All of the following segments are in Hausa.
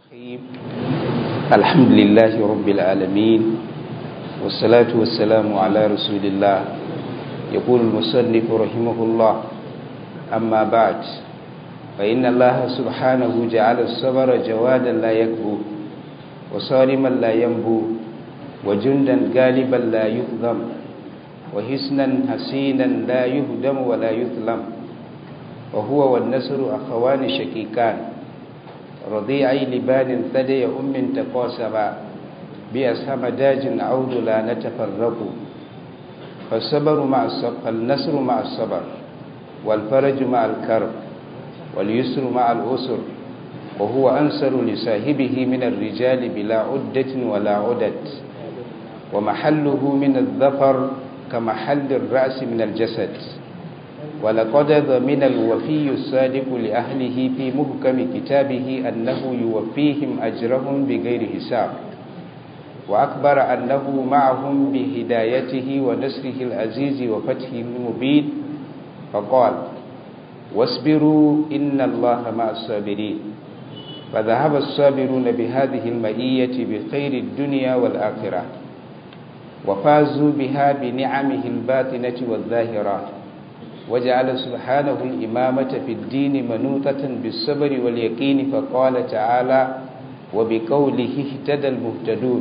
الرحيم الحمد لله رب العالمين والصلاة والسلام على رسول الله يقول المصنف رحمه الله أما بعد فإن الله سبحانه جعل الصبر جوادا لا يكبو وصارما لا ينبو وجندا غالبا لا يهضم وحسنا حسينا لا يهدم ولا يظلم وهو والنسر أخوان شقيقان رضيعي لبان ثدي أم تقاسما بأسهم داج عود لا نتفرق فالصبر مع الصبر فالنصر مع الصبر والفرج مع الكرب واليسر مع الأسر وهو أنصر لصاحبه من الرجال بلا عدة ولا عدد ومحله من الظفر كمحل الرأس من الجسد ولقد ضمن الوفي الصادق لأهله في محكم كتابه أنه يوفيهم أجرهم بغير حساب وأكبر أنه معهم بهدايته ونصره العزيز وفتحه المبين فقال واصبروا إن الله مع الصابرين فذهب الصابرون بهذه المئية بخير الدنيا والآخرة وفازوا بها بنعمه الباطنة والظاهرة وجعل سبحانه الإمامة في الدين منوطة بالصبر واليقين فقال تعالى وبقوله اهتدى المهتدون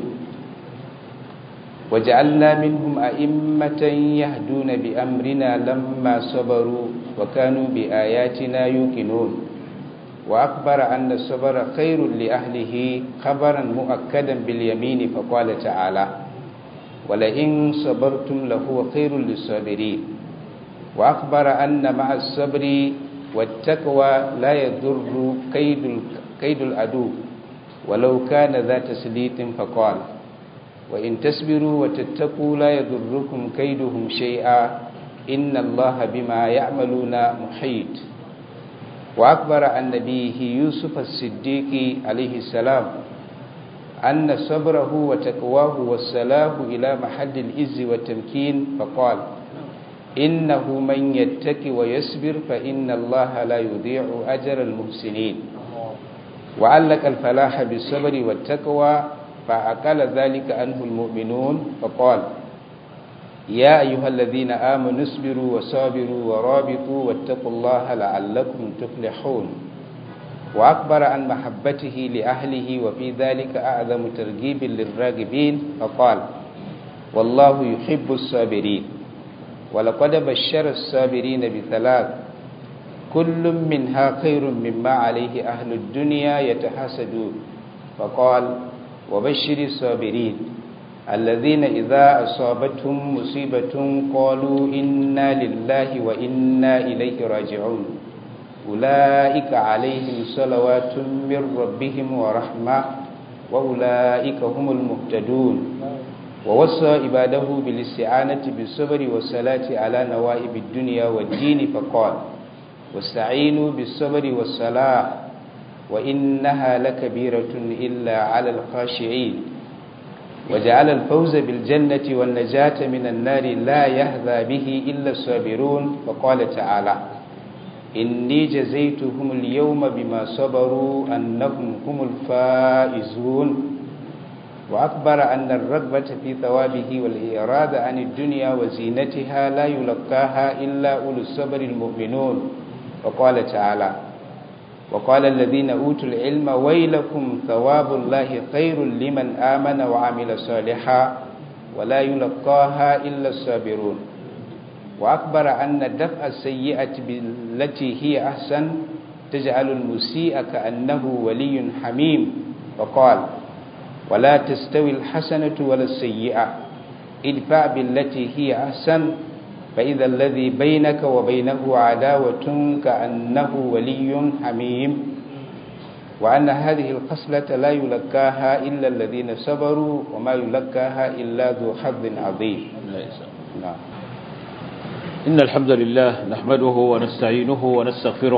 وجعلنا منهم أئمة يهدون بأمرنا لما صبروا وكانوا بآياتنا يوقنون وأخبر أن الصبر خير لأهله خبرا مؤكدا باليمين فقال تعالى ولئن صبرتم لهو خير للصابرين وأخبر أن مع الصبر والتقوى لا يضر كيد كيد العدو ولو كان ذا تسليط فقال وإن تصبروا وتتقوا لا يضركم كيدهم شيئا إن الله بما يعملون محيط وأخبر عن نبيه يوسف الصديق عليه السلام أن صبره وتقواه والسلام إلى محل الإز والتمكين فقال إنه من يتك ويصبر فإن الله لا يضيع أجر المحسنين وعلق الفلاح بالصبر والتقوى فأقل ذلك عنه المؤمنون فقال يا أيها الذين آمنوا اصبروا وصابروا ورابطوا واتقوا الله لعلكم تفلحون وأخبر عن محبته لأهله وفي ذلك أعظم ترغيب للراغبين فقال والله يحب الصابرين ولقد بشر الصابرين بثلاث كل منها خير مما عليه أهل الدنيا يتحسدون فقال وبشر الصابرين الذين إذا أصابتهم مصيبة قالوا إنا لله وإنا إليه راجعون أولئك عليهم صلوات من ربهم ورحمة وأولئك هم المهتدون ووصى عباده بالاستعانة بالصبر والصلاة على نوائب الدنيا والدين فقال واستعينوا بالصبر والصلاة وإنها لكبيرة إلا على الخاشعين وجعل الفوز بالجنة والنجاة من النار لا يهذى به إلا الصابرون فقال تعالى إني جزيتهم اليوم بما صبروا أنهم هم الفائزون وأخبر أن الرغبة في ثوابه والإرادة عن الدنيا وزينتها لا يلقاها إلا أولو الصبر المؤمنون وقال تعالى وقال الذين أوتوا العلم ويلكم ثواب الله خير لمن آمن وعمل صالحا ولا يلقاها إلا الصابرون وأخبر أن دفع السيئة بالتي هي أحسن تجعل المسيء كأنه ولي حميم وقال ولا تستوي الحسنة ولا السيئة ادفع بالتي هي أحسن فإذا الذي بينك وبينه عداوة كأنه ولي حميم وأن هذه الخصلة لا يلقاها إلا الذين صبروا وما يلقاها إلا ذو حظ عظيم نعم إن الحمد لله نحمده ونستعينه ونستغفره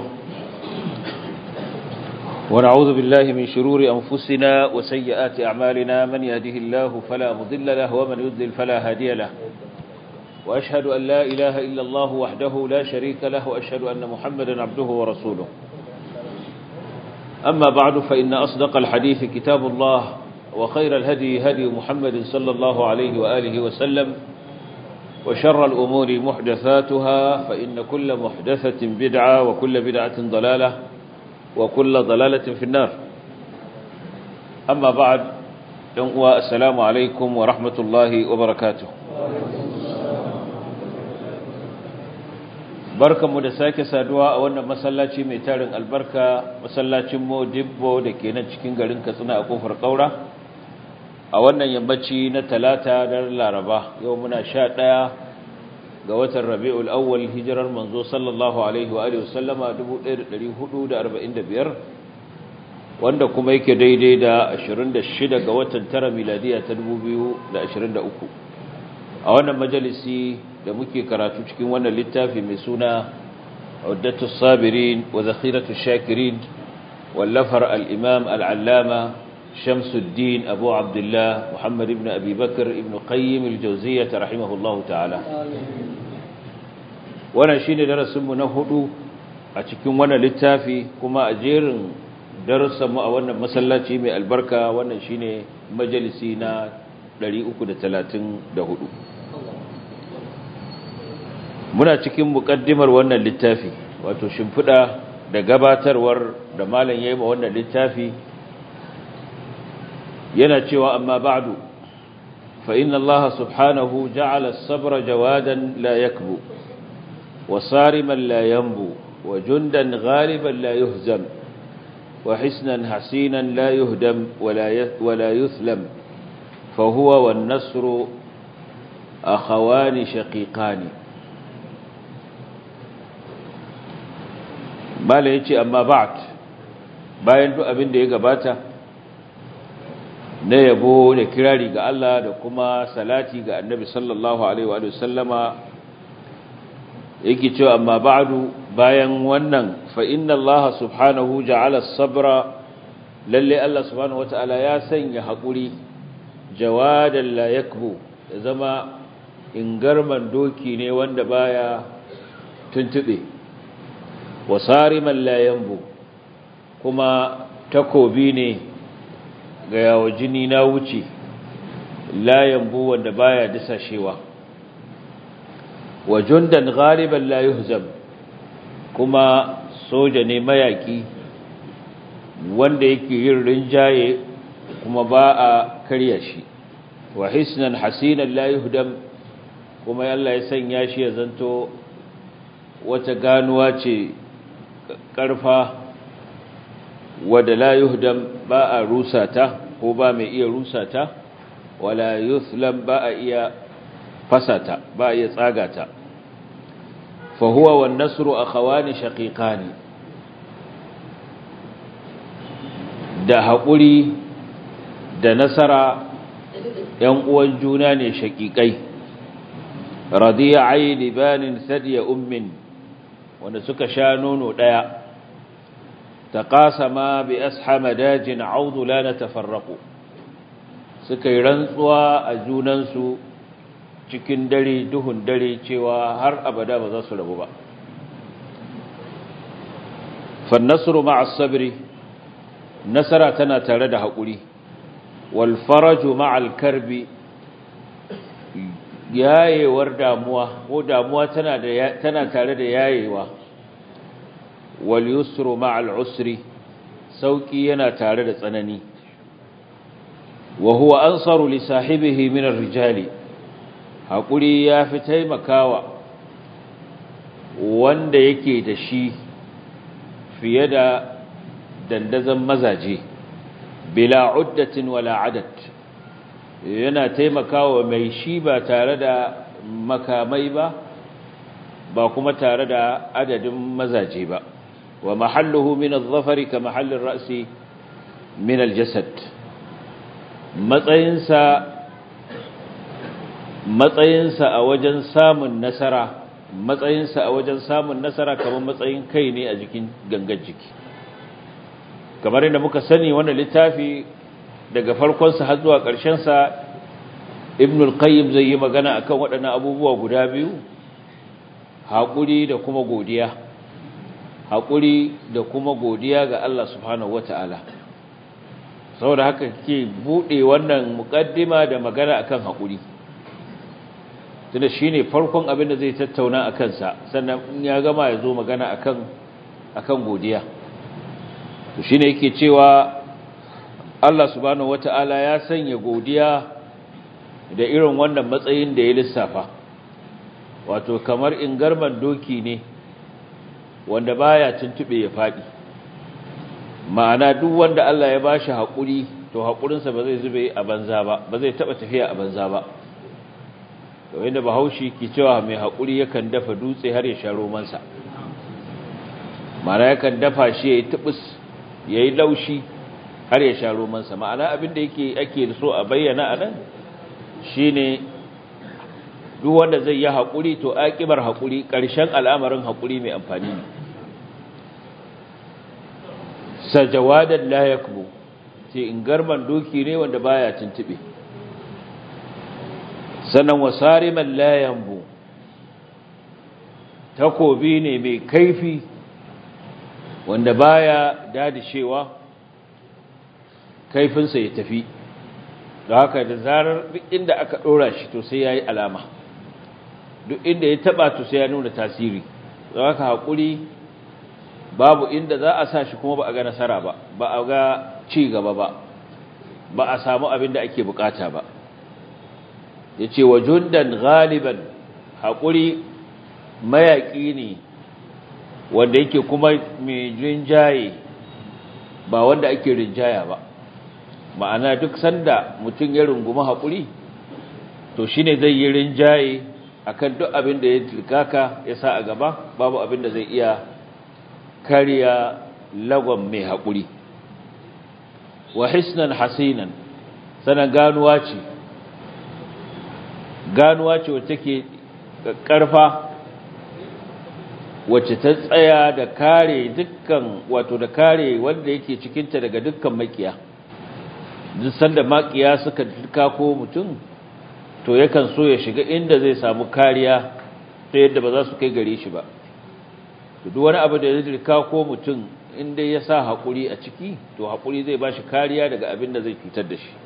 ونعوذ بالله من شرور أنفسنا وسيئات أعمالنا من يهده الله فلا مضل له ومن يضلل فلا هادي له وأشهد أن لا إله إلا الله وحده لا شريك له وأشهد أن محمدا عبده ورسوله أما بعد فإن أصدق الحديث كتاب الله وخير الهدي هدي محمد صلى الله عليه وآله وسلم وشر الأمور محدثاتها فإن كل محدثة بدعة وكل بدعة ضلالة وكل ضلالة في النار أما بعد السلام عليكم ورحمة الله وبركاته barkanmu da sake saduwa a wannan masallaci mai tarin albarka masallacin Modibbo da ke nan cikin garin Katsina a kofar Kaura a wannan yammaci na talata da Laraba yau muna sha ɗaya ga watan Rabiul Awwal hijirar manzo sallallahu alaihi wa alihi wasallama 1445 wanda kuma yake daidai da 26 ga watan tara miladiya ta 2023 a wannan majalisi da muke karatu cikin wannan littafi mai suna Uddatus Sabirin wa Zakhiratus Shakirin wallafar al-Imam al-Allama Shamsuddin Abu Abdullah Muhammad ibn Abi Bakr ibn Qayyim al-Jawziyyah rahimahullahu ta'ala wannan shine darasin mu na hudu a cikin wannan littafi kuma a jerin darussan mu a wannan masallaci mai albarka wannan shine majalisi na 334 muna cikin muƙaddimar wannan littafi wato shimfiɗa da gabatarwar da malam yayi ma wannan littafi yana cewa amma ba'du fa inna Allah subhanahu ja'ala as-sabra jawadan la yakbu wa sariman la yanbu wa jundan ghaliban la yuhzam wa hisnan hasinan la yuhdam wa la yuthlam fa huwa wan nasru akhawani shaqiqani mala ya ce amma ba'at bayan duk abin da ya gabata na yabo da kirari ga Allah da kuma salati ga annabi sallallahu alaihi wa sallama yake cewa amma ba'du bayan wannan fa inna Allah subhanahu ja'ala as-sabra lalle Allah subhanahu wata'ala ya sanya hakuri jawadan la yakbu ya zama ingarman doki ne wanda baya tuntube wasariman layambu kuma takobi ne ga yawo jini na wuce layambu wanda baya disashewa wa jundan ghaliban la yuhzam kuma soja ne mayaki wanda yake yin rinjaye kuma ba a karya shi wa hisnan hasinan la yuhdam kuma Allah ya sanya shi ya zanto wata ganuwa ce ƙarfa wadda la yuhdam ba a rusata ko ba mai iya rusata wala yuthlam ba a iya fasata ba a iya tsagata fa huwa wan nasru akhawani shaqiqani da haƙuri da nasara ‘yan uwan juna ne shaƙiƙai radiya ayi libanin sadiya ummin wanda suka sha nono ɗaya ta ƙasama bi ashama dajin audu la na tafarraku suka yi rantsuwa a junansu cikin dare duhun dare cewa har abada ba za su rabu ba fannasru ma'as sabri nasara tana tare da haƙuri wal faraju ma'al karbi yayewar damuwa ko damuwa tana da tana tare da yayewa wal yusru ma'al usri sauki yana tare da tsanani wa huwa ansaru li sahibihi min ar-rijali hakuri yafi taimakawa wanda yake da shi fiye da dandazan mazaje bila uddatin wala adad yana taimakawa mai shi ba tare da makamai ba ba kuma tare da adadin mazaje ba wa mahalluhu min adh-dhafari ka mahallin ra'si min al-jasad matsayinsa matsayinsa a wajen samun nasara matsayinsa a wajen samun nasara kamar matsayin kai ne a jikin gangar jiki kamar yadda muka sani wannan littafi daga farkonsa har zuwa ƙarshensa ibn al-qayyim zai yi magana akan waɗannan abubuwa guda biyu haƙuri da kuma godiya haƙuri da kuma godiya ga Allah subhanahu wata'ala saboda haka ke buɗe wannan muƙaddima da magana akan haƙuri tunda shine farkon abin da zai tattauna a kansa sannan in ya gama ya zo magana akan akan godiya to shine yake cewa Allah subhanahu wata'ala ya sanya godiya da irin wannan matsayin da ya lissafa wato kamar ingarman doki ne wanda baya tuntube ya fadi ma'ana duk wanda Allah ya bashi hakuri to hakurinsa ba zai zube a banza ba ba zai taba tafiya a banza ba to inda bahaushe ke cewa mai hakuri yakan dafa dutse har ya sha romansa ma'ana yakan dafa shi yayi tubus yayi laushi har ya sha romansa ma'ana abin da yake ake so a bayyana anan shine duk wanda zai yi haƙuri to aƙibar haƙuri ƙarshen al'amarin haƙuri mai amfani ne sajawadan la yakbu ce in garman doki ne wanda baya tuntube sannan wasariman la yambu takobi ne mai kaifi wanda baya dadishewa kaifinsa ya tafi da haka da zarar duk inda aka ɗora shi to sai ya yi alama duk inda ya taɓa to sai ya nuna tasiri da haka haƙuri babu inda za a sa shi kuma ba a ga nasara ba ba a ga ci gaba ba ba a samu abin da ake bukata ba ya ce wa jundan galiban haƙuri mayaƙi ne wanda yake kuma mai rinjaye ba wanda ake rinjaya ba ma'ana duk sanda mutum ya rungumi haƙuri to shine zai yi rinjaye akan duk abin da ya tilkaka ya sa a gaba babu abin da zai iya kariya lagon mai haƙuri wa hisnan hasinan sanan ganuwa ce ganuwa ce wacce ke ƙarfa wacce ta tsaya da kare dukkan wato da kare wanda yake cikinta daga dukkan makiya duk sanda makiya suka ko mutum to yakan so ya shiga inda zai samu kariya ta yadda ba za su kai gare shi ba duk wani abu da ya dirka ko mutum inda ya sa haƙuri a ciki to haƙuri zai ba shi kariya daga abin da zai cutar da shi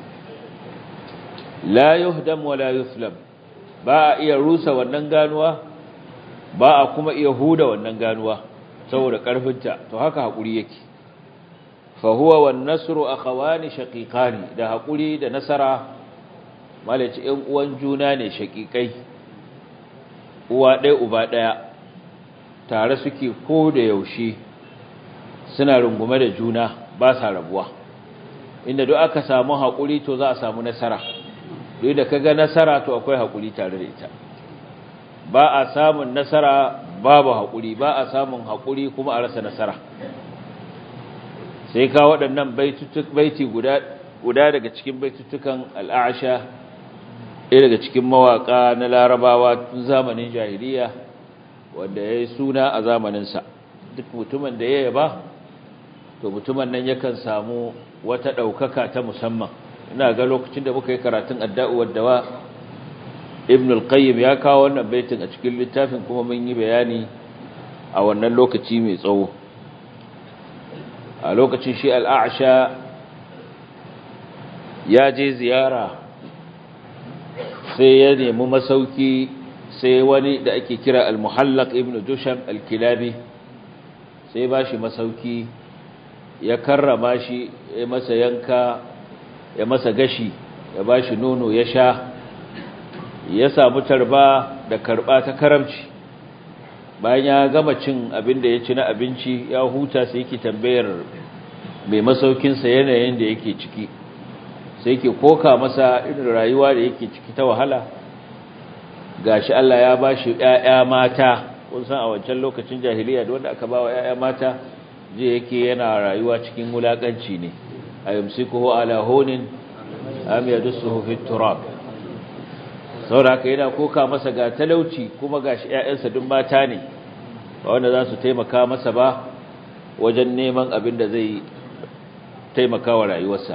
la yuhdam wa la yuslam ba a iya rusa wannan ganuwa ba a kuma iya huda wannan ganuwa saboda ƙarfinta to haka haƙuri yake fahuwa wan nasru akhawani shaqiqani da haƙuri da nasara malaci ɗan uwan juna ne shaqiqai uwa ɗaya uba ɗaya tare suke ko da yaushe suna rungume da juna ba sa rabuwa inda duk aka samu haƙuri to za a samu nasara duk da kaga nasara to akwai haƙuri tare da ita ba a samun nasara babu haƙuri ba a samun haƙuri kuma a rasa nasara sai ka waɗannan baiti guda guda daga cikin baitutukan al'asha ɗaya daga cikin mawaƙa na larabawa tun zamanin jahiliya wanda ya yi suna a zamaninsa duk mutumin da ya yaba to mutumin nan yakan samu wata ɗaukaka ta musamman ina ga lokacin da muka yi karatun adda'u wadda ibn al-qayyim ya kawo wannan baitin a cikin littafin kuma mun yi bayani a wannan lokaci mai tsawo a lokacin shi al'asha ya je ziyara sai ya nemi masauki sai wani da ake kira al-muhallaq ibn dusham al-kilabi sai ba shi masauki ya karrama shi ya masa yanka ya masa gashi ya ba shi nono ya sha ya samu tarba da karba ta karamci bayan ya gama cin abin da ya ci na abinci ya huta sai yake tambayar mai masaukinsa yanayin da yake ciki sai yake koka masa irin rayuwa da yake ciki ta wahala gashi Allah ya bashi ƴaƴa mata kun san a wancan lokacin jahiliya da wanda aka bawa ƴaƴa mata je yake yana rayuwa cikin wulakanci ne ayumsikuhu ala hunin am yadussuhu fit turab saboda haka yana koka masa ga talauci kuma gashi ƴaƴansa duk mata ne ba wanda za su taimaka masa ba wajen neman abin da zai taimaka wa rayuwarsa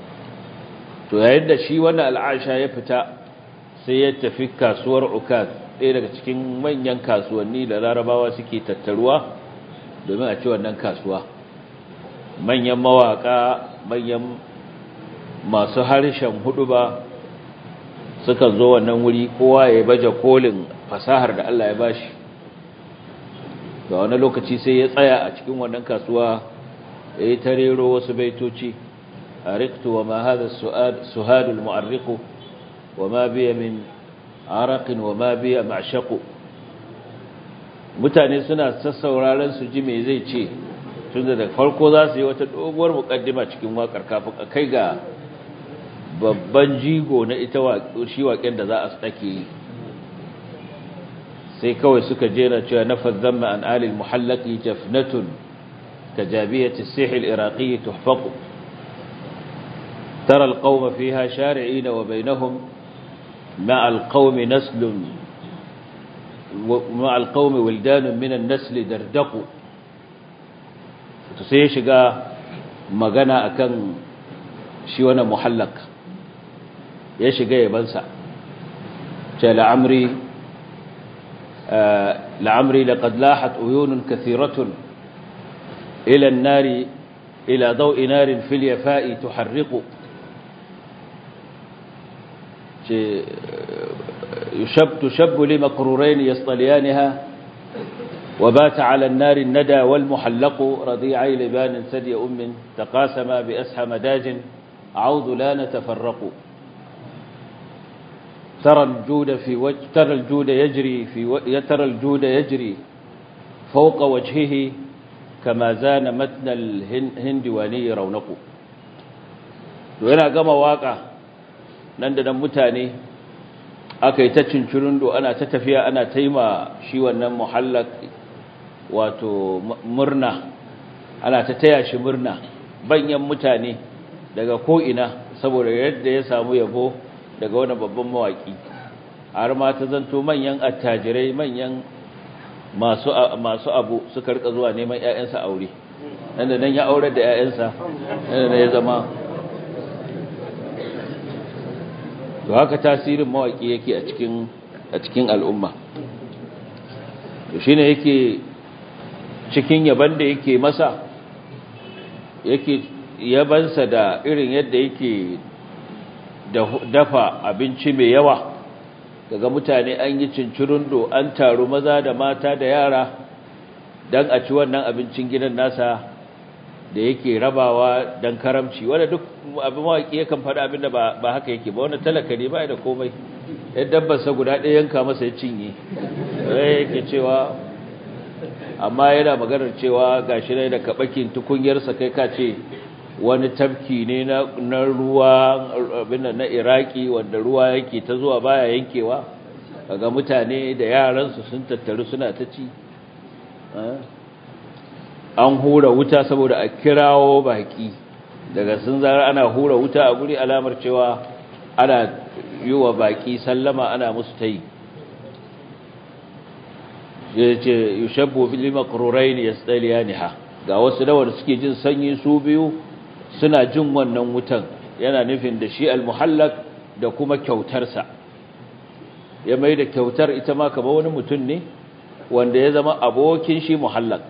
to yayin da shi wannan al'asha ya fita sai ya tafi kasuwar ukaz ɗaya daga cikin manyan kasuwanni da larabawa suke tattaruwa domin a ci wannan kasuwa manyan mawaka manyan masu harshen hudu ba suka zo wannan wuri kowa ya baje kolin fasahar da Allah ya bashi ga wani lokaci sai ya tsaya a cikin wannan kasuwa ya yi tarero wasu baitoci a riktu wa ma hada suhadul mu'arriku wa ma biya min arakin wa ma biya ma'ashaku mutane suna sassauraren su ji me zai ce tun da farko za su yi wata doguwar mukaddima cikin wakar kafin a kai ga babban jigo na ita shi waƙen da za a tsake yi sai kawai suka jera cewa nafaz zamma an alil muhallaqi jafnatun kajabiyati as-sih al-iraqi tuhfaq tara al-qawma fiha shari'in wa bainahum ma'a al-qawmi naslun ma'a al-qawmi wildan min an-nasl dardaqu to sai shiga magana akan shi wannan muhallaq ya shiga yabansa ce la'amri لعمري لقد لاحت عيون كثيرة إلى النار إلى ضوء نار في اليفاء تحرق يشب تشب لمقرورين يصطليانها وبات على النار الندى والمحلق رضيعي لبان ثدي أم تقاسما بأسحى مداج عوض لا نتفرق ترى الجود في وجه ترى الجود يجري في و... ترى الجود يجري فوق وجهه كما زان متن الهندواني رونق yana gama waka nan da nan mutane aka yi ta cincirundo ana ta tafiya ana taima shi wannan muhallak wato murna ana ta taya shi murna banyan mutane daga ko'ina saboda yadda ya samu yabo daga wani babban mawaki har ma ta zanto manyan attajirai manyan masu masu abu suka rika zuwa neman ƴaƴansa aure nan da nan ya aurar da ƴaƴansa nan da ya zama to haka tasirin mawaki yake a cikin a cikin al'umma to shine yake cikin yaban da yake masa yake yabansa da irin yadda yake dafa abinci mai yawa daga mutane an yi cincirundo an taru maza da mata da yara don a ci wannan abincin gidan nasa da yake rabawa don karamci wanda duk abin mawaƙi yakan faɗa abin da ba haka yake ba wanda talaka ne ba da komai ya dabbarsa guda ɗaya yanka masa ya cinye yake cewa amma yana maganar cewa gashi ne da kaɓakin tukunyarsa kai ka ce wani tafki ne na ruwa abin na iraki wanda ruwa yake ta zuwa baya yankewa ga mutane da yaransu sun tattaru suna ta ci an hura wuta saboda a kirawo baki daga sun zara ana hura wuta a guri alamar cewa ana yi wa baki sallama ana musu ta yi ya ce yushabbo fili makarurai ne ya tsaliya ne ha ga wasu dawar suke jin sanyi su biyu suna jin wannan wutan yana nufin da shi almuhallak da kuma kyautarsa ya mai da kyautar ita ma kama wani mutum ne wanda ya zama abokin shi muhallak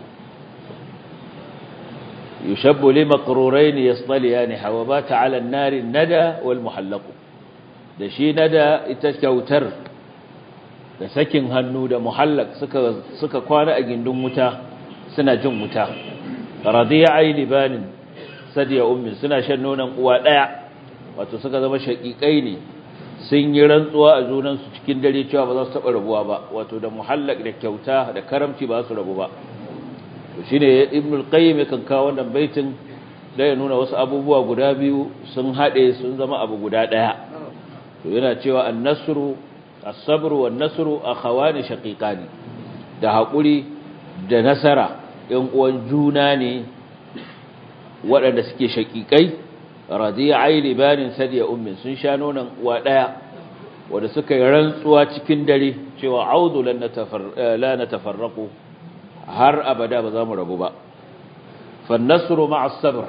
yushabbu li maqrurayn yasdaliyani hawa bata ala an-nari nada wal muhallaq da shi nada ita kyautar da sakin hannu da muhallak suka suka kwana a gindin wuta suna jin wuta radiya'i libanin sadiya ummi suna shan nonon uwa daya wato suka zama shakikai ne sun yi rantsuwa a junansu cikin dare cewa ba za su taba rabuwa ba wato da muhallak da kyauta da karamci ba su rabu ba to shine ibnul qayyim kan kawo wannan baitin da ya nuna wasu abubuwa guda biyu sun hade sun zama abu guda daya to yana cewa an-nasru as-sabru wan-nasru akhawani shaqiqani da hakuri da nasara yan uwan juna ne waɗanda suke shaƙiƙai radi'ai libanin sadiya ummin sun sha nonon uwa ɗaya wanda suka yi rantsuwa cikin dare cewa audu la natafarraqu har abada ba za mu rabu ba fannasru ma'a sabr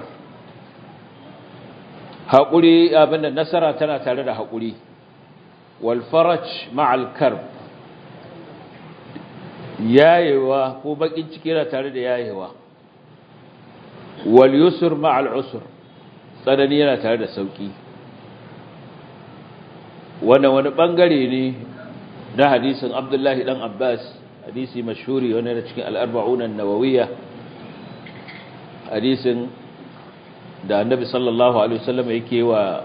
haƙuri abinda nasara tana tare da haƙuri wal faraj ma'a al karb yayewa ko bakin ciki yana tare da yayewa wal yusr ma'al usr tsanani yana tare da sauki wannan wani bangare ne na hadisin Abdullahi dan Abbas hadisi mashhuri wani da cikin al-arba'un an-nawawiyya hadisin da Annabi sallallahu alaihi wasallam yake wa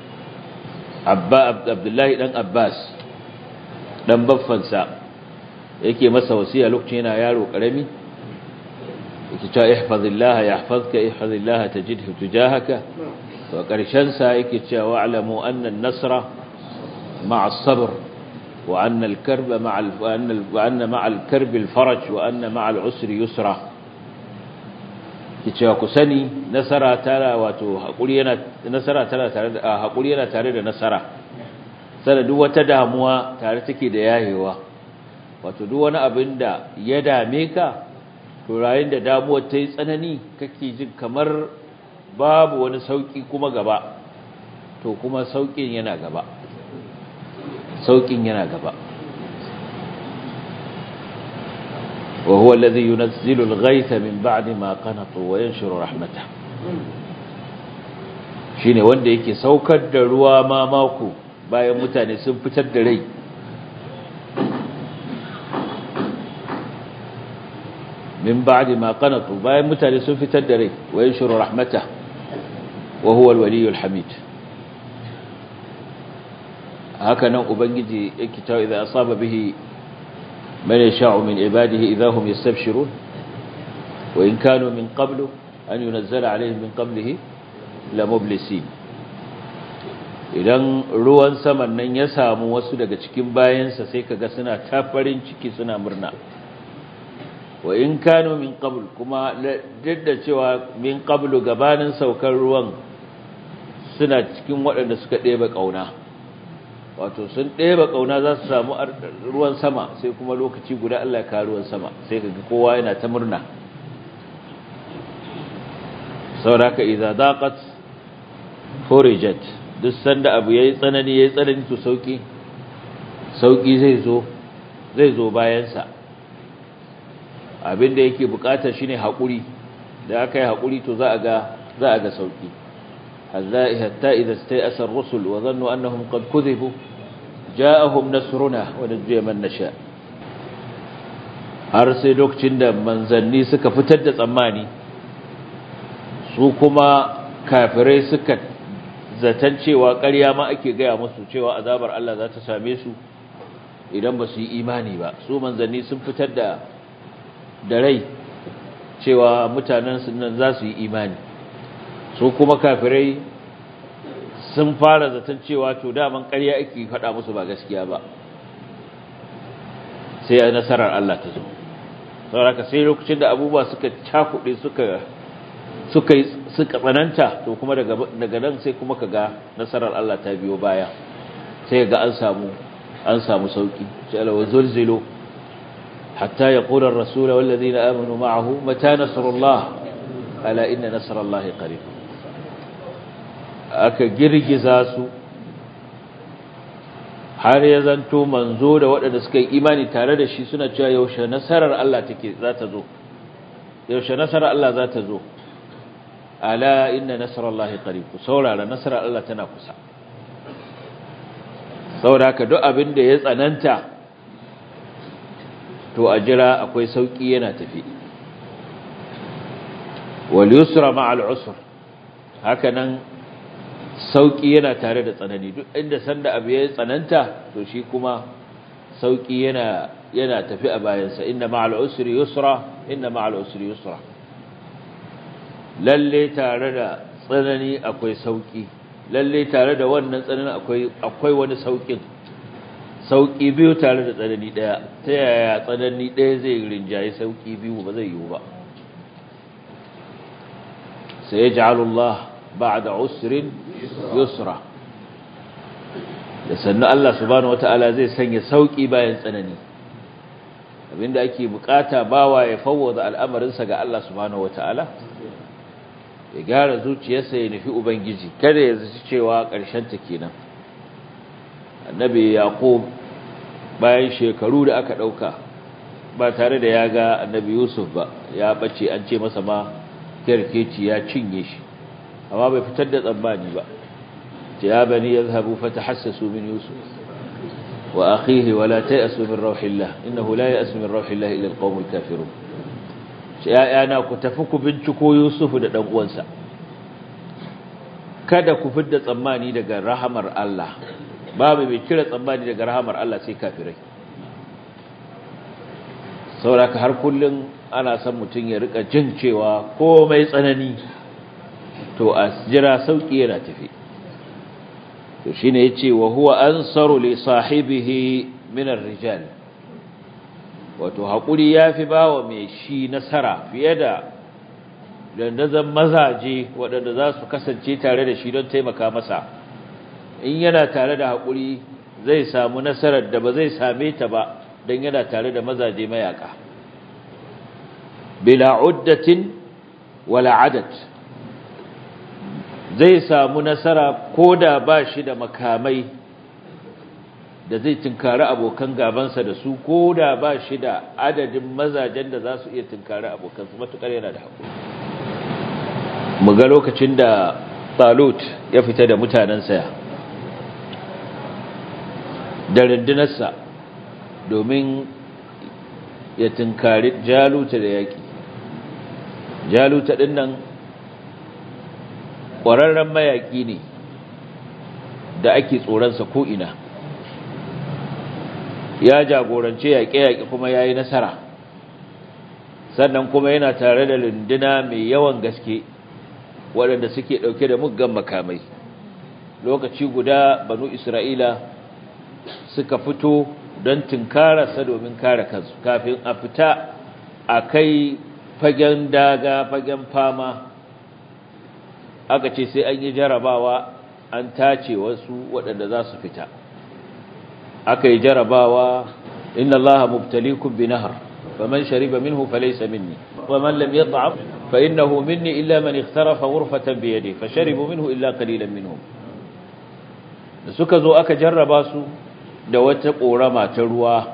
Abba Abdullahi dan Abbas dan baffansa yake masa wasiya lokacin yana yaro karami yake cewa ihfazillaha yahfazka ihfazillaha tajidhu tujahaka wa karshen sa yake cewa wa'lamu anna an-nasra ma'a as-sabr wa anna al-karba ma'a wa anna ma'a al-karb al-faraj wa anna ma'a al-usri yusra yake cewa ku sani nasara tara wato hakuri yana nasara tara tare da hakuri yana tare da nasara sai duk wata damuwa tare take da yayewa wato duk wani abin da ya dame ka to rayin da damuwar ta yi tsanani kake jin kamar babu wani sauki kuma gaba to kuma saukin yana gaba saukin yana gaba wa huwa alladhi yunazzilu al-ghaytha min ba'di ma qanatu wa yanshuru rahmatah shine wanda yake saukar da ruwa ma mako bayan mutane sun fitar da rai min ba'di ma qanatu bayan mutane sun fitar da rai wa yanshuru rahmatah wa huwa al-waliyyul hamid haka nan ubangiji yake ta idza asaba bihi man yasha'u min ibadihi idza hum yastabshirun wa in kanu min qablu an yunzala alaihim min qablihi la mublisin idan ruwan saman nan ya samu wasu daga cikin bayansa sai kaga suna tafarin ciki suna murna wa in kanu min qabl kuma duk da cewa min qablu gabanin saukar ruwan suna cikin waɗanda suka ɗeba ƙauna wato sun ɗeba ƙauna za su samu ruwan sama sai kuma lokaci guda Allah ka ruwan sama sai kaga kowa yana ta murna sauraka idza daqat furijat duk sanda abu yayi tsanani yayi tsanani to sauki sauki zai zo zai zo bayan sa abinda yake bukata shine hakuri da aka yi hakuri to za a ga za a ga sauki hatta idza stayasa ar-rusul wa dhannu annahum qad kudhibu ja'ahum nasruna wa najjiya man nasha har sai lokacin da manzanni suka fitar da tsammani su kuma kafirai suka zaton cewa ƙarya ma ake gaya musu cewa azabar Allah za ta same su idan ba su yi imani ba su manzanni sun fitar da da rai cewa mutanen nan za su yi imani su kuma kafirai sun fara zaton cewa to daman ƙarya ake faɗa musu ba gaskiya ba sai a nasarar Allah ta zo sauraka sai lokacin da abubuwa suka cakuɗe suka suka suka tsananta to kuma daga daga nan sai kuma kaga nasarar Allah ta biyo baya sai ga an samu an samu sauki sai Allah wazulzilu hatta yaqula ar-rasul wal ladina amanu ma'ahu mata nasrullah ala inna nasrallahi qarib aka girgiza su har ya zanto manzo da waɗanda suka yi imani tare da shi suna cewa yaushe nasarar Allah take za ta zo yaushe nasarar Allah za ta zo ala inna nasarallahi qarib saurara nasarar Allah tana kusa saboda duk abin da ya tsananta to a jira akwai sauki yana tafi wal yusra ma'al usr haka nan sauki yana tare da tsanani duk inda sanda abu ya tsananta to shi kuma sauki yana yana tafi a bayansa inna ma'al usri yusra inna ma'al usri yusra lalle tare da tsanani akwai sauki lalle tare da wannan tsanani akwai akwai wani saukin sauki biyu tare da tsanani daya ta yaya tsanani daya zai rinjaye sauki biyu ba zai yiwu ba sai Allah ba'da usrin yusra da sannan Allah subhanahu wataala zai sanya sauki bayan tsanani abinda ake bukata bawa ya fawwada al'amarinsa ga Allah subhanahu wataala ya gyara zuciyarsa ya nufi ubangiji kada ya zaci cewa ƙarshen ta kenan annabi yaqub bayan shekaru da aka dauka ba tare da ya ga annabi yusuf ba ya bace an ce masa ma kerkeci ya cinye shi amma bai fitar da tsammani ba ya bani yadhhabu fatahassasu min yusuf wa akhihi wa la ta'asu min rauhillah innahu la ya'asu min rauhillah illa alqawmul kafirun ya yana ku tafi ku binciko yusuf da dan uwansa kada ku fidda tsammani daga rahamar Allah babu mai kira tsammani daga rahamar Allah sai kafirai sauraka har kullum ana son mutum ya rika jin cewa komai tsanani to a jira sauki yana tafi to shine yace wa huwa ansaru li sahibihi min ar-rijal wato hakuri yafi bawa mai shi nasara fiye da dandazan mazaje waɗanda za su kasance tare da shi don taimaka masa in yana tare da haƙuri zai samu nasarar da ba zai same ta ba don yana tare da mazaje mayaka bila uddatin wala adat zai samu nasara ko da ba shi da makamai da zai tunkari abokan gabansa da su ko da ba shi da adadin mazajen da za su iya tunkari abokansu matuƙar yana da haƙuri mu ga lokacin da talut ya fita da mutanensa da rundunarsa domin ya tunkari jaluta da yaƙi jaluta ɗin nan ƙwararren mayaƙi ne da ake tsoronsa ko'ina ya jagorance yaƙe-yaƙe kuma ya yi nasara sannan kuma yana tare da runduna mai yawan gaske waɗanda suke ɗauke da muggan makamai lokaci guda banu isra'ila suka fito don tunkararsa domin kare kansu kafin a fita a kai fagen daga fagen fama aka ce sai an yi jarabawa an tace wasu waɗanda za su fita aka yi jarabawa inna allaha mubtalikum bi nahar faman shariba minhu falaysa minni waman lam yat'am fa innahu minni illa man ikhtarafa ghurfatan bi yadihi fasharibu minhu illa qalilan minhum da suka zo aka jarraba su da wata korama ta ruwa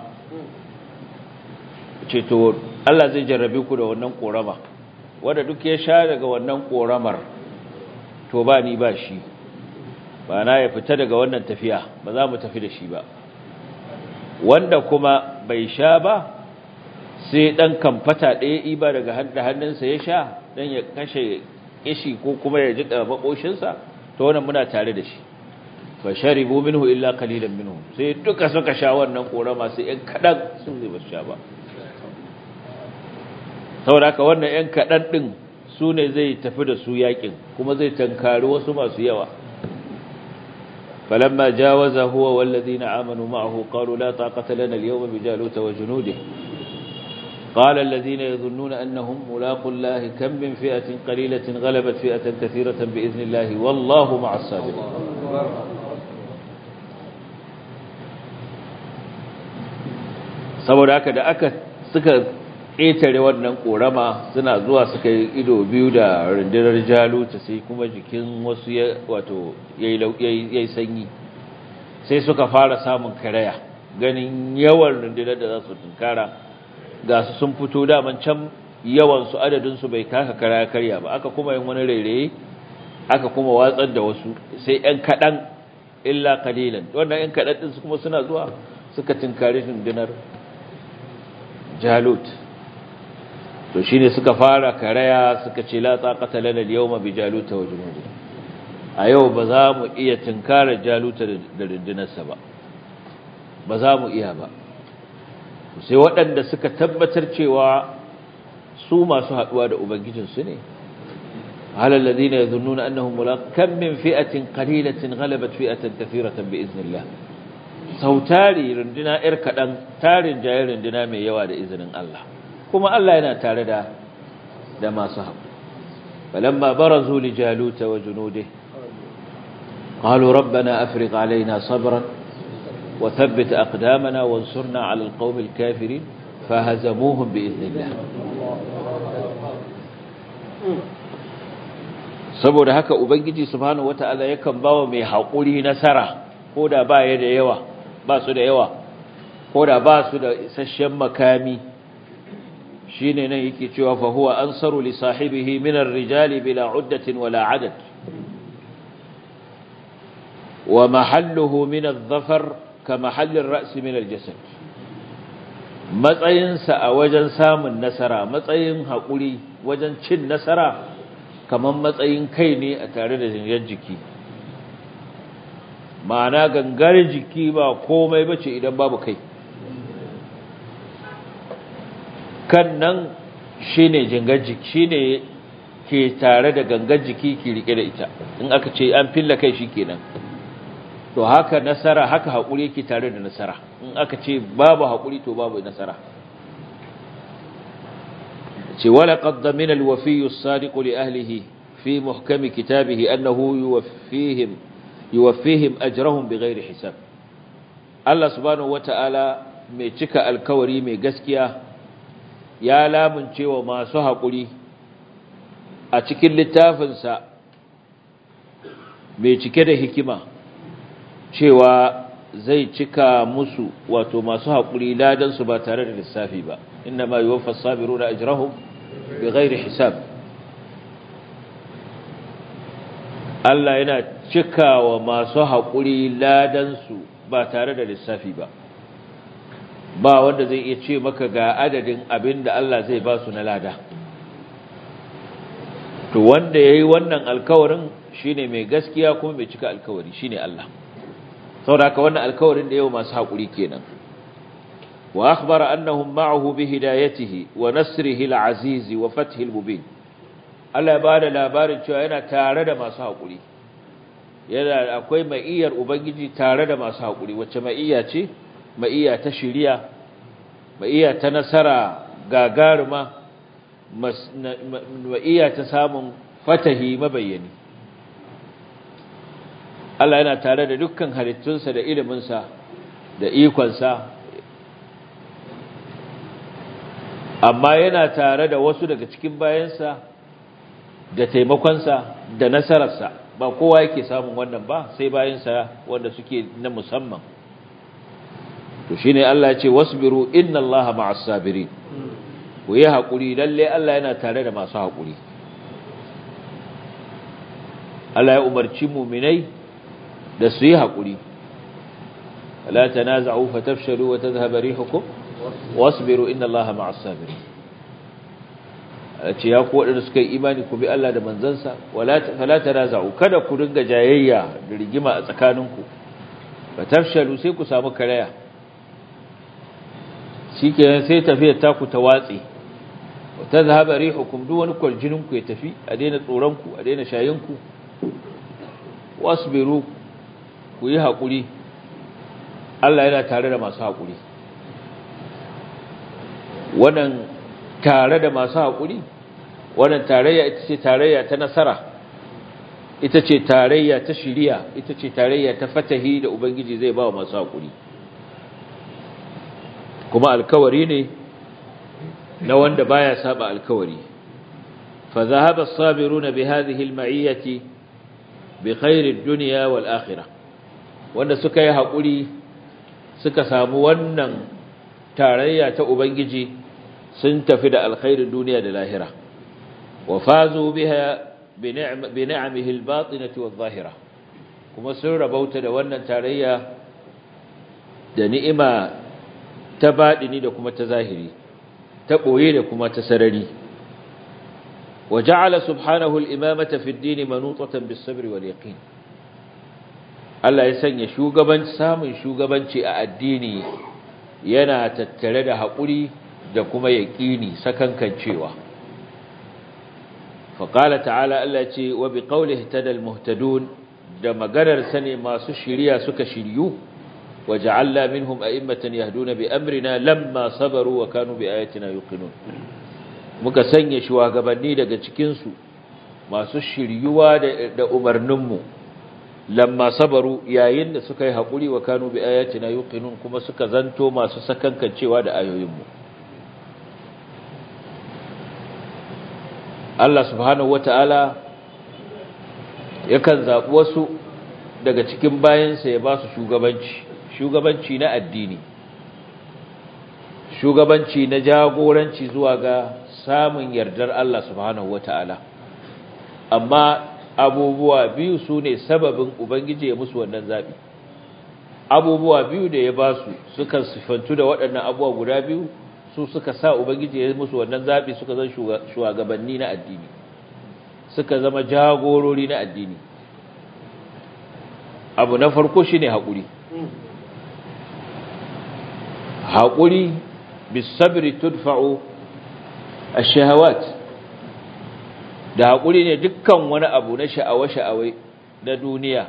ce to Allah zai jarrabe ku da wannan korama wanda duk ya sha daga wannan koramar to ba ni ba shi ba na ya fita daga wannan tafiya ba za mu tafi da shi ba wanda kuma bai sha ba sai dan kamfata ɗaya iba daga hannunsa ya sha dan ya kashe kishi ko kuma ya jika makoshinsa to wannan muna tare da shi fa sharibu minhu illa qalilan minhum sai duka suka sha wannan korama sai ɗan kadan sun zai ba sha ba saboda haka wannan ɗan kadan din su ne zai tafi da su yakin kuma zai tankari wasu masu yawa فلما جاوز هو والذين آمنوا معه قالوا لا طاقة لنا اليوم بجالوت وجنوده قال الذين يظنون أنهم ملاقوا الله كم من فئة قليلة غلبت فئة كثيرة بإذن الله والله مع الصابرين saboda haka da aka suka ƙetare wannan ƙorama suna zuwa suka yi ido biyu da rundunar jaluta sai kuma jikin wasu ya wato yayi sanyi sai suka fara samun karaya ganin yawan rundunar da za su tunkara ga su sun fito daman can yawansu adadinsu bai kaka kara karya ba aka kuma yin wani rairaye aka kuma watsar da wasu sai ‘yan kaɗan illa kalilan wannan ‘yan kaɗan ɗinsu kuma suna zuwa suka tinkari rundunar jalut to shi ne suka fara karaya suka ce la tsaƙata lana yau ma bi jaluta wa junudu a yau ba za mu iya tinkarar jaluta da rundunarsa ba ba za mu iya ba sai waɗanda suka tabbatar cewa su masu haɗuwa da ubangijinsu ne halal ladina yadhunnuna annahum mulaq kam min fi'atin qalilatin ghalabat fi'atan kathiratan bi iznillah sautari runduna ir kadan tarin jayi runduna mai yawa da izinin Allah kuma Allah yana tare da da masu haƙu falamma barazu li jaluta wa junudihi qalu rabbana afriq alaina sabran وثبت أقدامنا وانصرنا على القوم الكافرين فهزموهم بإذن الله saboda haka ubangiji subhanahu wataala yakan bawa mai haƙuri nasara koda ba ya da yawa ba su da yawa koda ba su da isasshen makami shine nan yake cewa fa huwa ansaru li sahibihi min ar-rijali bila uddatin wala adad wa mahalluhu min adh-dhafar ka mahalli ar-ra's min al-jasad matsayinsa a wajen samun nasara matsayin haƙuri wajen cin nasara kamar matsayin kai ne a tare da jingar jiki ma'ana gangar jiki ba komai bace idan babu kai kan nan shine jingar jiki shine ke tare da gangar jiki ke rike da ita in aka ce an filla kai shikenan to haka nasara haka haƙuri yake tare da nasara in aka ce babu haƙuri to babu nasara ce wala qaddamina alwafiyyu as-sadiqu li ahlihi fi muhkami kitabihi annahu yuwaffihim yuwaffihim ajrahum bighairi hisab Allah subhanahu wata'ala mai cika alkawari mai gaskiya ya lamunce wa masu haƙuri a cikin littafinsa mai cike da hikima cewa zai cika musu wato masu haƙuri ladansu ba tare da lissafi ba inna ma yuwaffa sabiruna ajrahum bighairi hisab Allah yana cikawa masu haƙuri ladansu ba tare da lissafi ba ba wanda zai iya ce maka ga adadin abin da Allah zai ba su na lada to wanda yayi wannan alkawarin shine mai gaskiya kuma mai cika alkawari shine Allah saboda haka wannan alkawarin da yau masu haƙuri kenan wa akhbara annahum ma'ahu bi hidayatihi wa nasrihi al-aziz wa fathihi al-mubin Allah ya bada labarin cewa yana tare da masu haƙuri yana akwai ma'iyar ubangiji tare da masu haƙuri wacce ma'iya ce ma'iya ta shiriya ma'iya ta nasara gagaruma ma'iya ta samun fatahi mabayyani Allah yana tare da dukkan halittunsa da iliminsa da ikonsa amma yana tare da wasu daga cikin bayansa da taimakonsa da nasararsa ba kowa yake samun wannan ba sai bayansa wanda suke na musamman to shine Allah ya ce wasbiru inna Allaha ma'as sabirin ku yi hakuri lalle Allah yana tare da masu hakuri Allah ya umarci mu'minai da su yi hakuri la tanaza'u fatafshalu wa tadhhabu rihukum wasbiru inna Allaha ma'as sabirin ce ya ku waɗanda suka yi imani ku bi Allah da manzansa fala tanaza'u kada ku dinga jayayya da rigima a tsakaninku fatafshalu sai ku samu karaya shikenan sai tafiyar taku ta watsi ta zahaba rihukum duk wani kwaljinin ku ya tafi a daina tsoron ku a daina shayin ku wasbiru ku yi hakuri Allah yana tare da masu hakuri wannan tare da masu hakuri wannan tarayya ita ce tarayya ta nasara ita ce tarayya ta shiriya ita ce tarayya ta fatahi da ubangiji zai ba wa masu hakuri kuma alkawari ne na wanda baya saba alkawari fa zahaba as-sabiruna bi hadhihi al-ma'iyyati bi khair ad-dunya wal akhirah wanda suka yi hakuri suka samu wannan tarayya ta ubangiji sun tafi da alkhairin duniya da lahira wa fazu biha bi ni'amihi al-batinati wadh-dhahira kuma sun rabauta da wannan tarayya da ni'ima ta baɗini da kuma ta zahiri ta ɓoye da kuma ta sarari wa ja'ala subhanahu al-imamata fi ad-din manutatan bis-sabr wal yaqin Allah ya sanya shugaban samun shugabanci a addini yana tattare da haƙuri da kuma yaqini sakankancewa fa qala ta'ala Allah ce wa bi qawlihi tadal muhtadun da maganar sane masu shiriya suka shiryu وجعلنا منهم أئمة يهدون بأمرنا لما صبروا وكانوا بآياتنا يوقنون muka sanya shugabanni daga cikinsu masu shiryuwa da umarninmu lamma sabaru yayin da suka yi haƙuri wa kanu bi ayatina yuqinun kuma suka zanto masu sakankancewa da ayoyinmu Allah subhanahu wata'ala yakan zaɓi wasu daga cikin bayansa ya ba su shugabanci shugabanci na addini shugabanci na jagoranci zuwa ga samun yardar Allah subhanahu wata'ala amma abubuwa biyu su ne sababin ubangiji ya musu wannan zaɓi abubuwa biyu da ya ba su suka sifantu da waɗannan abubuwa guda biyu su suka sa ubangiji ya musu wannan zaɓi suka zan shugabanni na addini suka zama jagorori na addini abu na farko shi ne haƙuri haƙuri bisabiri tudfa'u a shahawat da haƙuri ne dukkan wani abu na sha'awa-sha'awai na duniya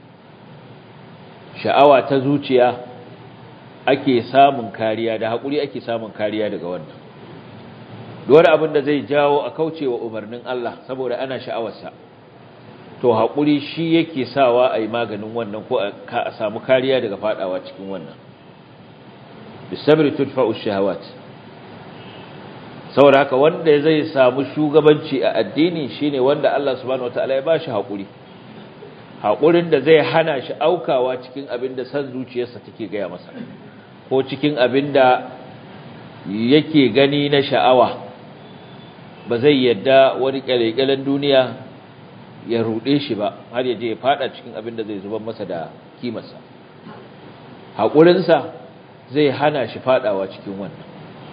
sha'awa ta zuciya ake samun kariya da haƙuri ake samun kariya daga wannan wani abin da zai jawo a kaucewa umarnin Allah saboda ana sha'awarsa to haƙuri shi yake sawa a yi maganin wannan ko a samu kariya daga faɗawa cikin wannan bisabri tudfa'u shahawat saboda haka wanda zai samu shugabanci a addini shine wanda Allah subhanahu wataala ya bashi haƙuri haƙurin da zai hana shi aukawa cikin abin da san zuciyarsa take gaya masa ko cikin abin da yake gani na sha'awa ba zai yadda wani kyalekyalen duniya ya ruɗe shi ba har ya je ya fada cikin abin da zai zuban masa da kimarsa haƙurinsa zai hana shi fadawa cikin wannan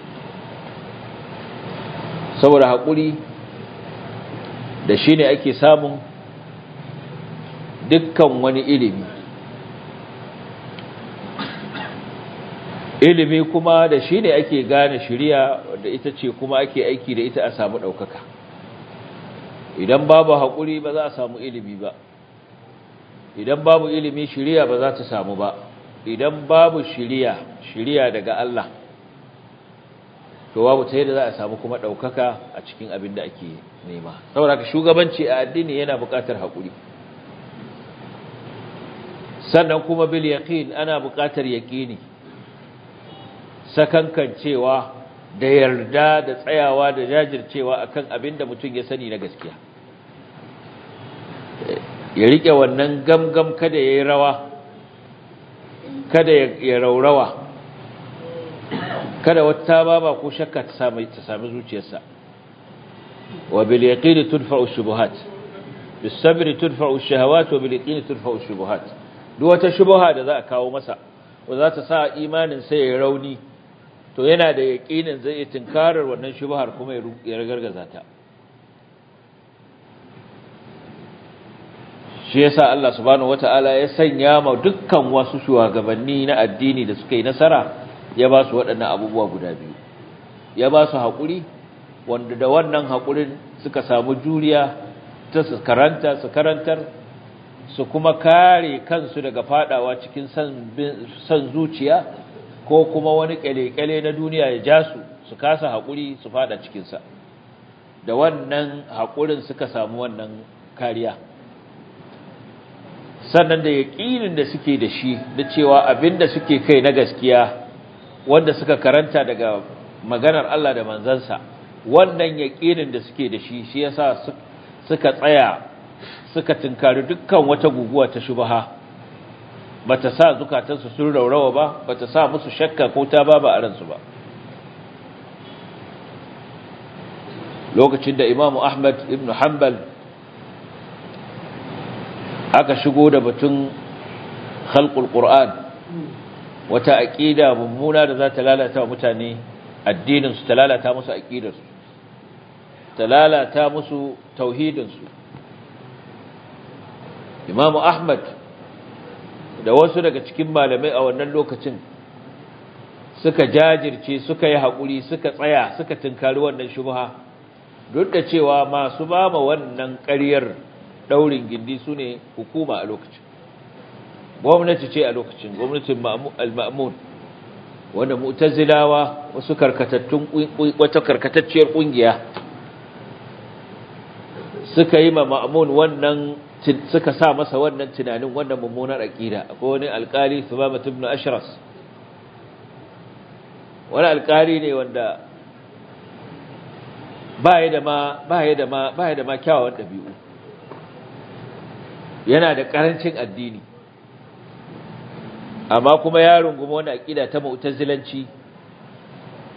saboda haƙuri da shi ne ake samun dukkan wani ilimi ilimi kuma da shi ne ake gane shiriya da ita ce kuma ake aiki da ita a samu ɗaukaka idan babu haƙuri ba za a samu ilimi ba idan babu ilimi shiriya ba za ta samu ba idan babu shiriya shiriya daga Allah to babu ta yadda za a samu kuma ɗaukaka a cikin abin da ake nema saboda ka shugabanci a addini yana buƙatar haƙuri sannan kuma bil yaqin ana buƙatar yaqini sakankancewa da yarda da tsayawa da jajircewa akan abin da mutum ya sani na gaskiya ya rike wannan gamgam kada yayi rawa kada ya raurawa kada wata baba ko shakka ta sami ta sami zuciyarsa wa bil yaqin tudfa'u shubuhat bis sabr tudfa'u shahawat wa bil yaqin tudfa'u shubuhat duk wata shubha da za a kawo masa wa za ta sa imanin sa ya rauni to yana da yaqinin zai yi tinkarar wannan shubhar kuma ya ragargaza ta shi yasa Allah subhanahu wataala ya sanya ma dukkan wasu shugabanni na addini da suka yi nasara ya ba su waɗannan abubuwa guda biyu ya ba su haƙuri wanda da wannan haƙurin suka samu juriya ta su karanta su karantar su kuma kare kansu daga fadawa cikin san zuciya ko kuma wani ƙyale-ƙyale na duniya ya ja su su kasa haƙuri su fada cikinsa da wannan haƙurin suka samu wannan kariya sannan da yaƙinin da suke da shi da cewa abin da suke kai na gaskiya wanda suka karanta daga maganar Allah da manzansa wannan yaƙinin da suke da shi shi yasa suka tsaya suka tinkari dukkan wata guguwa ta shubha bata sa zukatansu sun raurawa ba bata sa musu shakka ko ta ba ba a ransu ba lokacin da Imam Ahmad ibn Hanbal aka shigo da batun khalqul Qur'an wata aqida mummuna da za ta lalata wa mutane addinin su ta lalata musu aqidar su ta lalata musu tauhidin su Imam Ahmad da wasu daga cikin malamai a wannan lokacin suka jajirce suka yi haƙuri suka tsaya suka tunkari wannan shubha duk da cewa masu ba ma wannan ƙaryar daurin gindi su ne hukuma a lokacin gwamnati ce a lokacin gwamnatin al-ma'mun wanda mu'tazilawa wasu karkatattun wata karkatacciyar kungiya suka yi ma ma'mun wannan suka sa masa wannan tunanin wannan mummunar aqida akwai wani alkali Thumamah ibn Ashras wani alkali ne wanda baya da ma baya da ma baya da ma kyawawan dabi'u yana da karancin addini amma kuma ya rungumi wani aqida ta mu'tazilanci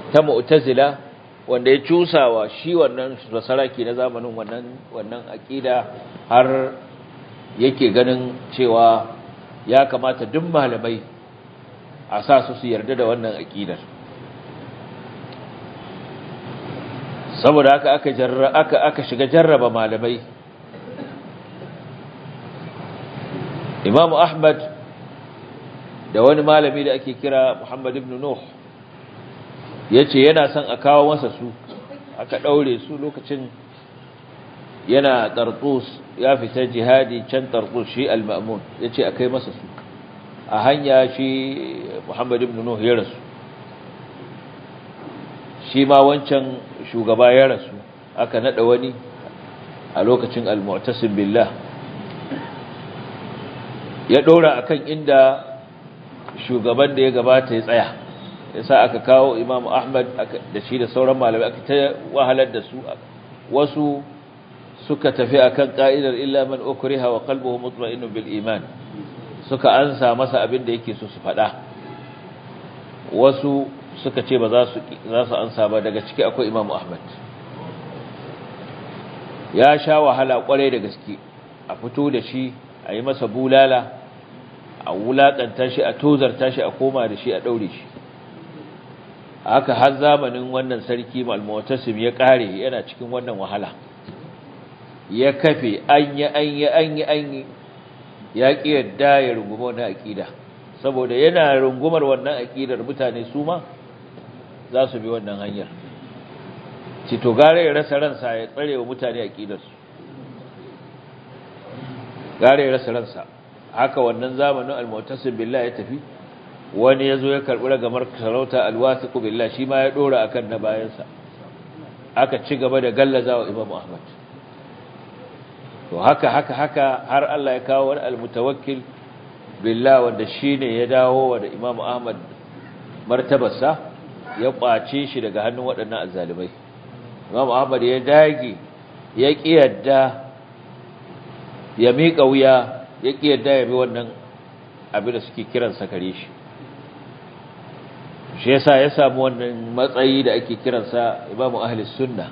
ta mu'tazila wanda ya cusawa shi wannan basaraki na zamanin wannan wannan aqida har yake ganin cewa ya kamata duk malamai a sa su su yarda da wannan aqidar saboda haka aka jarra aka aka shiga jarraba malamai Imam Ahmad da wani malami da ake kira Muhammad ibn Nuh yace yana son a kawo masa su aka daure su lokacin yana Tartus ya fita jihadi can Tartus shi al-Ma'mun yace akai masa su a hanya shi Muhammad ibn Nuh ya rasu shi ma wancan shugaba ya rasu aka nada wani a lokacin al-Mu'tasim billah ya dora akan inda shugaban da ya gabata ya tsaya yasa aka kawo Imam Ahmad da shi da sauran malamai aka ta wahalar da su wasu suka tafi akan ka'idar illa man ukriha wa qalbuhu mutma'innun bil iman suka ansa masa abin da yake so su faɗa wasu suka ce ba za su za su ansa ba daga ciki akwai Imam Ahmad ya sha wahala kwarai da gaske a fito da shi a yi masa bulala a wulaƙanta shi a tozarta shi a koma da shi a ɗaure shi haka har zamanin wannan sarki malmutasim ya ƙare yana cikin wannan wahala ya kafe an yi an yi an yi an yi ya ƙi yadda ya runguma wannan aƙida saboda yana rungumar wannan aƙidar mutane su ma za su bi wannan hanyar cito gare ya rasa ransa ya tsare wa mutane aƙidarsu gare ya rasa ransa haka wannan zamanin al-mu'tasim billah ya tafi wani yazo ya karbi ragamar sarauta al-wasiqu billah shi ma ya dora akan na bayansa aka ci gaba da gallazawa Imam Ahmad to haka haka haka har Allah ya kawo wani al-mutawakkil billah wanda shine ya dawo wa da Imam Ahmad martabarsa ya kwace shi daga hannun waɗannan azzalimai Imam Ahmad ya dage ya kiyarda ya miƙa wuya ya ƙi yadda ya bi wannan abin da suke kiransa kare shi shi yasa ya samu wannan matsayi da ake kiransa imamu ahlis sunna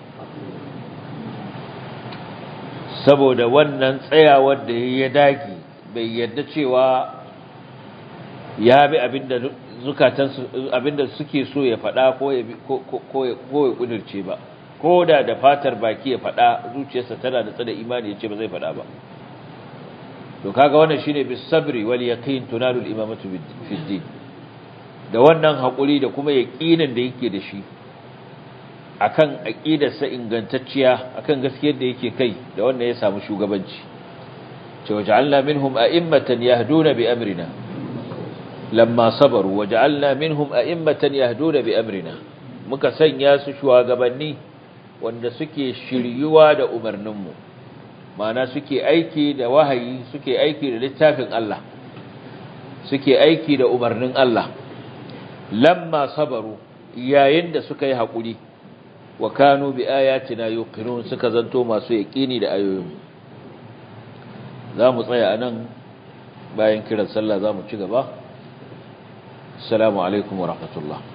saboda wannan tsayawar da ya dagi bai yadda cewa ya bi abinda zukatansu abinda suke so ya faɗa ko ya ko ya kudirce ba ko da da fatar baki ya faɗa zuciyarsa tana da tsada imani ya ce ba zai faɗa ba to kaga wannan shine bis sabri wal yaqin tunalu al imamatu fi din da wannan hakuri da kuma yaqinin da yake da shi akan aqidarsa ingantacciya akan gaskiyar da yake kai da wannan ya samu shugabanci ce waja'alna minhum a'immatan yahduna bi amrina lamma sabaru waja'alna minhum a'immatan yahduna bi amrina muka sanya su shugabanni wanda suke shiryuwa da umarninmu mana suke aiki da wahayi suke aiki da littafin Allah suke aiki da umarnin Allah lamma sabaru yayin da suka yi haƙuri wa kanu bi ayatina yuqinun suka zanto masu yaqini da ayoyin zamu tsaya anan bayan kiran sallah zamu ci gaba assalamu alaikum wa rahmatullah